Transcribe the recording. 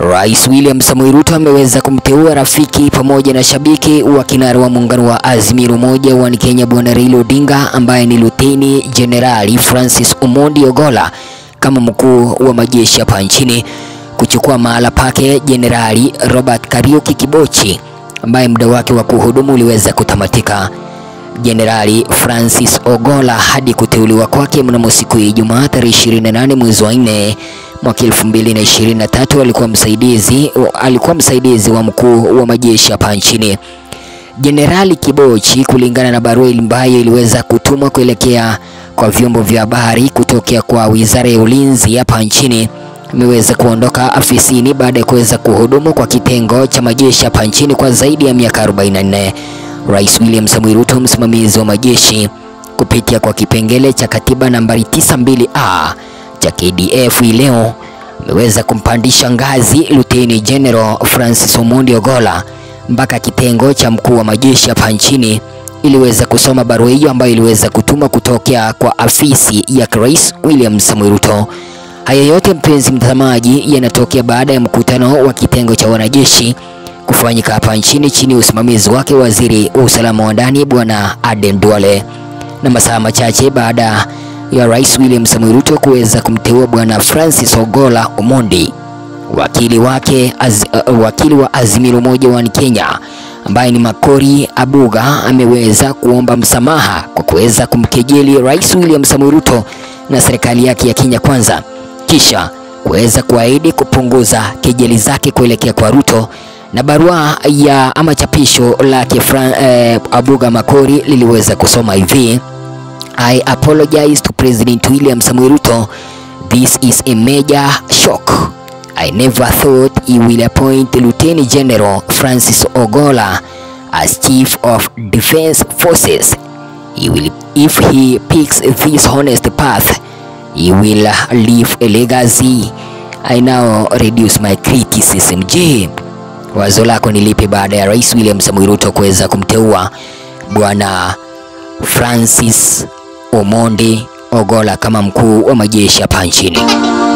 Rais William Samoei Ruto ameweza kumteua rafiki pamoja na shabiki wa kinara wa muungano wa Azimio Umoja wa Kenya Bwana Raila Odinga ambaye ni Luteni Jenerali Francis Omondi Ogolla kama mkuu wa majeshi hapa nchini kuchukua mahala pake Jenerali Robert Kariuki Kibochi ambaye muda wake wa kuhudumu uliweza kutamatika. Jenerali Francis Ogolla hadi kuteuliwa kwake mnamo siku ya Ijumaa tarehe 28 mwezi wa 4 mwaka 2023 alikuwa msaidizi alikuwa msaidizi wa mkuu wa majeshi hapa nchini. Jenerali Kibochi, kulingana na barua ambayo iliweza kutumwa kuelekea kwa vyombo vya habari kutokea kwa Wizara ya Ulinzi hapa nchini, ameweza kuondoka afisini baada ya kuweza kuhudumu kwa kitengo cha majeshi hapa nchini kwa zaidi ya miaka 44. Rais William Samoei Ruto, msimamizi wa majeshi, kupitia kwa kipengele cha katiba nambari 92A cha KDF hii leo ameweza kumpandisha ngazi Luteni General Francis Omondi Ogolla mpaka kitengo cha mkuu wa majeshi hapa nchini. Iliweza kusoma barua hiyo ambayo iliweza kutuma kutokea kwa afisi ya Rais William Samoei Ruto. Haya yote mpenzi mtazamaji, yanatokea baada ya mkutano wa kitengo cha wanajeshi kufanyika hapa nchini chini ya usimamizi wake waziri wa usalama wa ndani Bwana Aden Duale, na masaa machache baada ya Rais William Samoei Ruto kuweza kumteua Bwana Francis Ogolla Omondi, wakili wake az, uh, wakili wa Azimio Umoja wa Kenya ambaye ni Makori Abuga ameweza kuomba msamaha kwa kuweza kumkejeli Rais William Samoei Ruto na serikali yake ya Kenya Kwanza, kisha kuweza kuahidi kupunguza kejeli zake kuelekea kwa Ruto na barua ya ama chapisho lake eh, Abuga Makori liliweza kusoma hivi: I apologize to President William Samoei Ruto. This is a major shock. I never thought he will appoint Lieutenant General Francis Ogolla as Chief of Defense Forces. He will, if he picks this honest path, he will leave a legacy. I now reduce my criticism. Je, wazo lako ni lipi baada ya Rais William Samoei Ruto kuweza kumteua Bwana Francis Omondi Ogolla kama mkuu wa majeshi hapa nchini?